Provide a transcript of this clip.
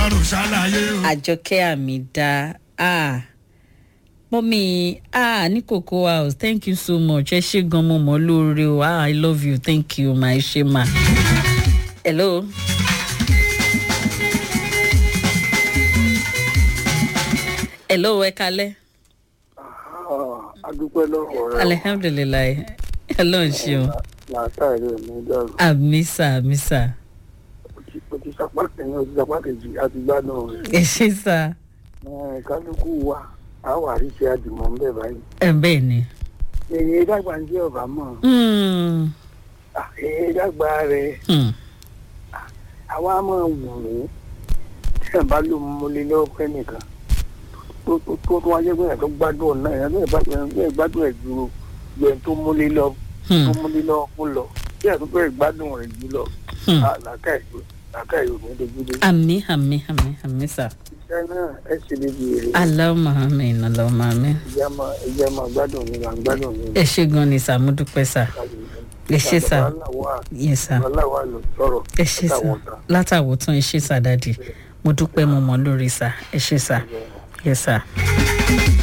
ọlọ́run ṣàlàyé o. àjọkẹ́ àmìdá ah mọ́mí ah ní cocoa house thank you so much ẹ ṣe gan mo mọ̀ lóore o ah i love you thank you ma ẹ ṣe ma. hello. hello ẹ kalẹ. adúpẹ́ lọ́wọ́ rẹ alihamdulilayi hello ṣeun látàrí ẹ̀mí dàrú amisa amisa o ti sapá kẹ́yìn o ti sapá kejì àti gbádùn rẹ̀ ẹ ṣe sá Ẹ̀, kálukú wa a wà rí ṣe àdìmọ̀ ń bẹ̀ báyìí ẹ bẹ́ẹ̀ ni. èyí dàgbà ń jẹ́ ọ̀bà mọ̀ Hmm, Ah, èyí dàgbà rẹ̀ hmm, àwa máa wù ú tí ẹ̀ bá ló múlé lọ́wọ́ pẹ́ nìkan tó tó tó tó wáyé pé ẹ̀ tó gbádùn ọ̀nà ẹ̀ ẹ̀ bá ẹ̀ gbádùn ẹ̀ ju ẹ̀ tó múlé lọ tó hmm, múlé lọ kó lọ tí ẹ̀ tó tó ẹ̀ gbádùn rẹ̀ jù lọ hmm. Ah, làákàyè làákàyè ò ní dojú dé. àmì àmì àmì àmì sá. iṣẹ́ náà ẹ ṣe lè di èrè aláwọ̀ àmì aláwọ̀ àmì. ìyá máa ìyá máa gbádùn mi máa gbádùn mi. ẹ ṣe gan ni sá mo dúpẹ́ sá ẹ ṣe sá yẹ sá aláwa ló sọ̀rọ̀ ẹ ṣe sá látàwọ̀ tán ẹ ṣe sá dáàdì mo dúpẹ́ mo mọ̀ lórí sá ẹ ṣe sá yẹ sá.